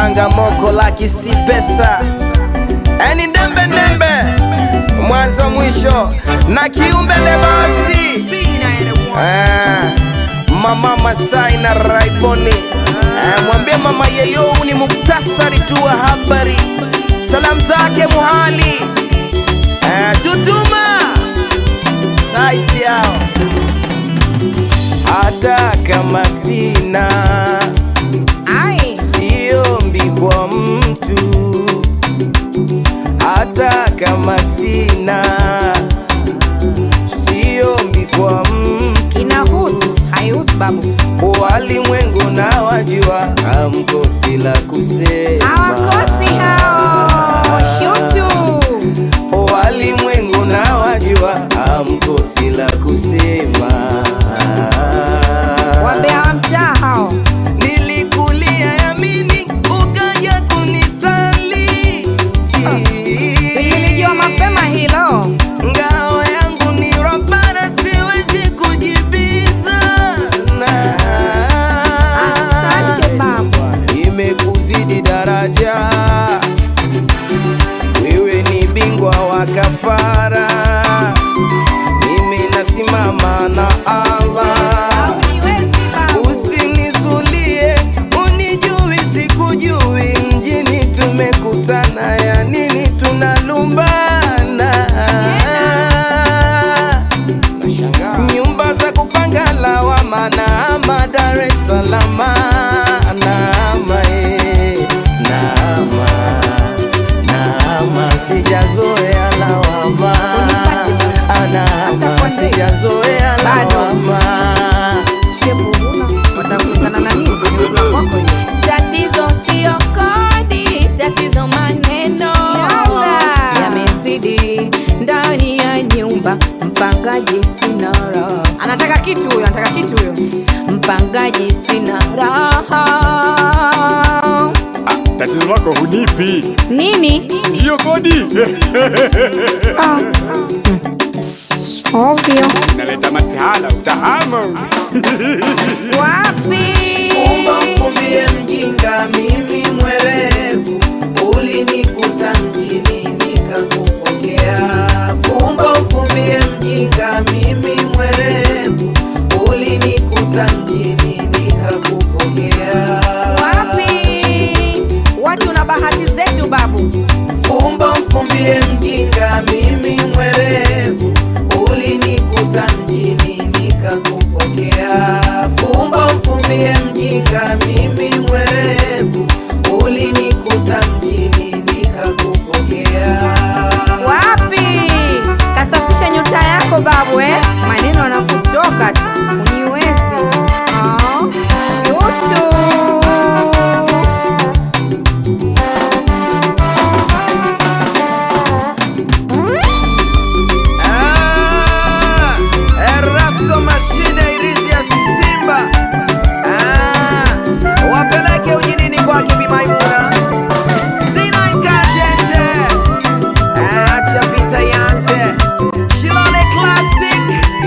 Tanga moko laki si pesa, eni ndembe ndembe, mwanzo mwisho na kiumbe lebasi Eh, mama Masai na Raiboni Eh, mwambie mama yeyo ni muktasari tu wa habari, salamu zake muhali Eh, tutuma saisi yao hata kama sina Ai, siombi kwa mtu, hata kama sina siombi kwa mtu. inahusu haihusu babu, Walimwengu na wajua, hamkosi la kusema, hawakosi hao shutu. Walimwengu na wajua, hamkosi la kusema. Wambea wa mtaa hao, Nilikulia yamini, ukaja kunisaliti. nilijua mapema hilo. Ngao yangu ni robana, siwezi kujibizana. Asante babu. Imekuzidi daraja, wewe ni bingwa wa kafara, mimi nasimama na Allah. Haujiwezi babu. Usinizulie, unijui sikujui, mjini tumekutana, ya nini tunalumbana? Nyumba za kupanga lawama, naama Dar es Salaam, naama eh, naama, naama, sijazoea lawama, naama, sijazoea Bado. lawama. Shebu huna, watakutana na nini kwenye ula kwako hiyo? Tatizo sio kodi, tatizo maneno yamezidi ndani ya nyumba. Mpangaji sina raha, Anataka kitu huyo, anataka kitu huyo. mpangaji sina raha. Tatizo lako hunipi Nini? hiyo kodi Ovyo. naleta masihala utahamu Wapi? Fumba mfumbie mjinga, mimi mwerevu, ulinikuta mjini nikakupokea. Fumba mfumbie mjinga, mimi mwerevu, ulinikuta mjini nikakupokea. Wapi? Watu na bahati zetu babu. Fumba mfumbie mjinga, mimi mwerevu, ulinikuta mjini nikakupokea. Fumba mfumbie mjinga, mimi mwerevu, ulinikuta mjini nikakupokea. Wapi? Kasafisha nyota yako babu eh? Maneno yanakutoka tu. Uniwezi. Ah, Yutu. Ah, Eraso mashine irizi ya Simba. Ah, wapeleke ujinini kwake Bi Maimuna. Sina ikajeje. Ah, acha vita ianze. Shilole Classic.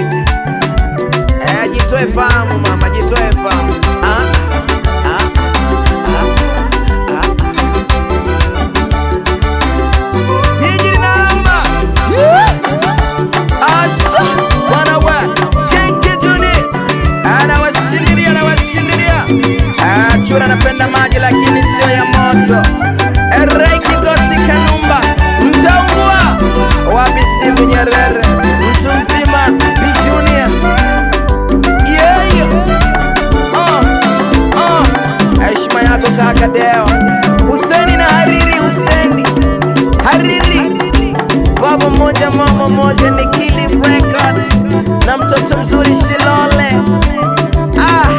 Eh, jitoe fahamu mama, jitoe fahamu. Ah, ah, ah, ah. Jiji linaramba. Asha, wanawe, Keke Juni, anawashindilia, anawashindilia. Ah, Chura anapenda maji lakini sio ya moto. Erei Kigosi Kanumba, mtaungua. Wapi Steve Nyerere, mtu mzima, Bi Junior. Yeah, yeah. Oh, oh. Heshima yako kaka Deo. Huseni na Hariri Huseni. Hariri baba moja mama moja ni Kili Records na mtoto mzuri Shilole. Ah,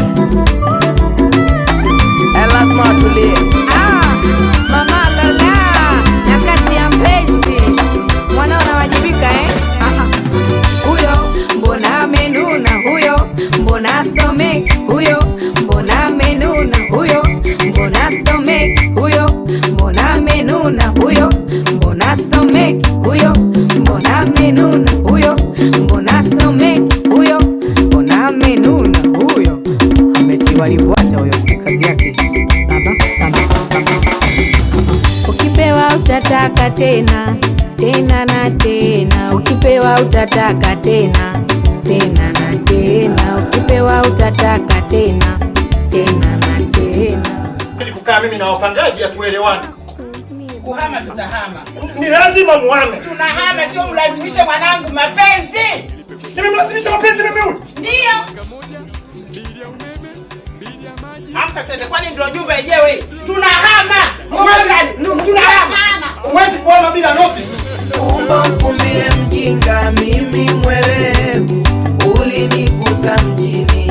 eh, lazima atulie. Ah, Mama Lola, nyakati ya Mbezi. Mwanao anawajibika eh? Ah, ah. Huyo mbona amenuna, huyo mbona some, huyo mbona amenuna, huyo mbona some, huyo mbona amenuna, huyo mbona some, huyo mbona amenuna, huyo mbona some, huyo mbona amenuna, huyo ametiwa limbwata, huyo si kazi yake. Baba, baba, baba. utataka tena tena na tena, ukipewa utataka tena tena na tena, ukipewa utataka tena tena na tena. Ili kukaa mimi na wapangaji hatuelewani. Kuhama tutahama, Ni lazima muhame. tunahama, sio mlazimishe mwanangu mapenzi. Nimemlazimisha mapenzi mimi huyu. Ndio amka tende, kwani ndio nyumba yenyewe? Tunahama, Huwezi- tunahama. Huwezi kuhama bila notice. Fumbo mfumbie mjinga, mimi mwerevu, ulinikuta mjini